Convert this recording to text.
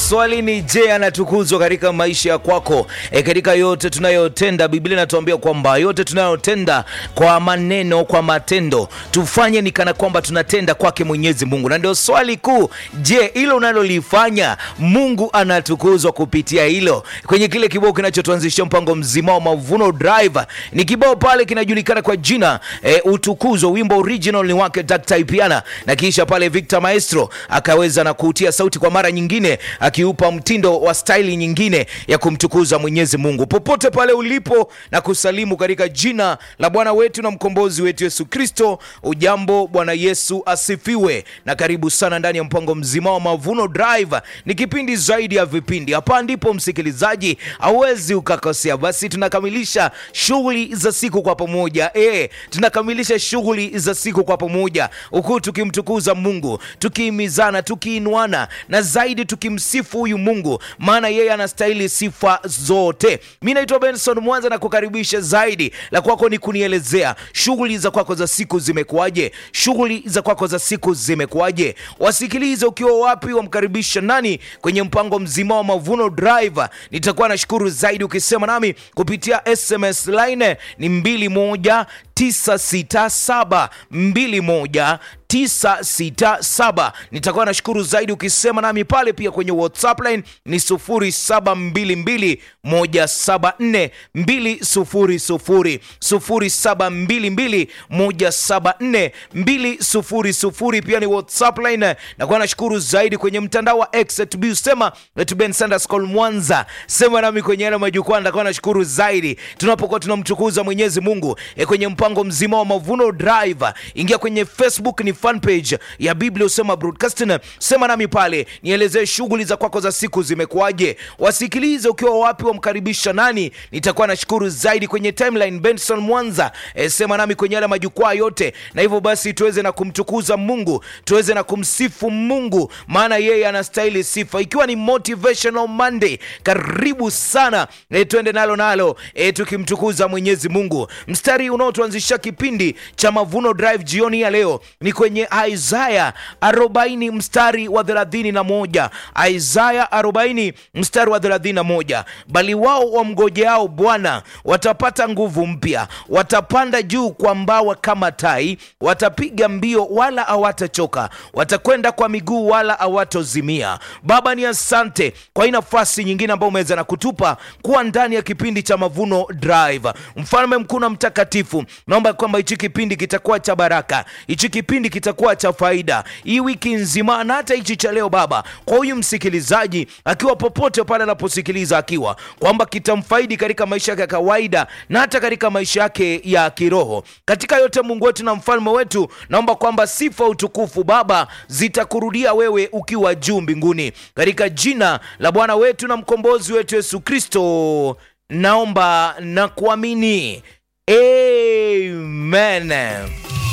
Swali ni je, anatukuzwa katika maisha ya kwako? E, katika yote tunayotenda, Biblia inatuambia kwamba yote tunayotenda kwa maneno, kwa matendo, tufanye ni kana kwamba tunatenda kwake Mwenyezi Mungu. Na ndio swali kuu, je, hilo unalolifanya Mungu anatukuzwa kupitia hilo? Kwenye kile kibao kinachotuanzishia mpango mzima wa Mavuno Drive, ni kibao pale kinajulikana kwa jina e, Utukuzwa. Wimbo original ni wake Dr. Ipiana, na kisha pale Victor Maestro akaweza na kuutia sauti kwa mara nyingine akiupa mtindo wa staili nyingine ya kumtukuza Mwenyezi Mungu. Popote pale ulipo na kusalimu katika jina la Bwana wetu na mkombozi wetu Yesu Kristo. Ujambo, Bwana Yesu asifiwe, na karibu sana ndani ya mpango mzima wa Mavuno Drive. Ni kipindi zaidi ya vipindi, hapa ndipo msikilizaji hauwezi ukakosea. Basi tunakamilisha shughuli za siku kwa pamoja e, tunakamilisha shughuli za siku kwa pamoja, huku tukimtukuza Mungu, tukihimizana, tukiinuana na zaidi tukimsifu huyu Mungu, maana yeye anastahili sifa zote. Mi naitwa Benson Mwanza na kukaribisha zaidi. La kwako ni kunielezea shughuli za kwako za siku zimekuwaje? Shughuli za kwako za siku zimekuwaje? Wasikilize ukiwa wapi, wamkaribisha nani kwenye mpango mzima wa Mavuno Drive. Nitakuwa nashukuru zaidi ukisema nami kupitia SMS line ni 21967 21 967 nitakuwa nashukuru zaidi ukisema nami pale pia kwenye whatsapp line ni 0722174200 0722174200 pia ni whatsapp line nakuwa nashukuru zaidi kwenye mtandao wa x sema bensandaskol mwanza sema nami kwenye yale majukwaa nitakuwa nashukuru zaidi tunapokuwa tunamtukuza mwenyezi mungu e kwenye mpango mzima wa mavuno drive ingia kwenye facebook ni fanpage ya Biblia usema broadcasting. Sema nami pale, nielezee shughuli za kwako za siku zimekuwaje. Wasikilize ukiwa wapi, wamkaribisha nani, nitakuwa nashukuru zaidi kwenye timeline Benson Mwanza. E, sema nami kwenye yale majukwaa yote, na hivyo basi tuweze na kumtukuza Mungu, tuweze na kumsifu Mungu, maana yeye anastahili sifa, ikiwa ni motivational Monday. Karibu sana e, tuende nalo nalo e, tukimtukuza Mwenyezi Mungu. Mstari unaotuanzisha kipindi cha Mavuno Drive jioni ya leo ni kwenye Isaya 40 mstari wa 31. Isaya 40 mstari wa 31, bali wao wamgojeao Bwana watapata nguvu mpya, watapanda juu kwa mbawa kama tai, watapiga mbio wala hawatachoka, watakwenda kwa miguu wala hawatozimia. Baba, ni asante kwa hii nafasi nyingine ambayo umeweza na kutupa kuwa ndani ya kipindi cha Mavuno Drive. Mfalme mkuu na mtakatifu, naomba kwamba hichi kipindi kitakuwa cha baraka, hichi kipindi kitakuwa cha faida hii wiki nzima na hata hichi cha leo Baba, kwa huyu msikilizaji akiwa popote pale anaposikiliza, akiwa kwamba kitamfaidi katika maisha yake ya kawaida na hata katika maisha yake ya kiroho. Katika yote, Mungu wetu na mfalme wetu, naomba kwamba sifa, utukufu Baba zitakurudia wewe ukiwa juu mbinguni, katika jina la Bwana wetu na mkombozi wetu Yesu Kristo naomba na kuamini, amen.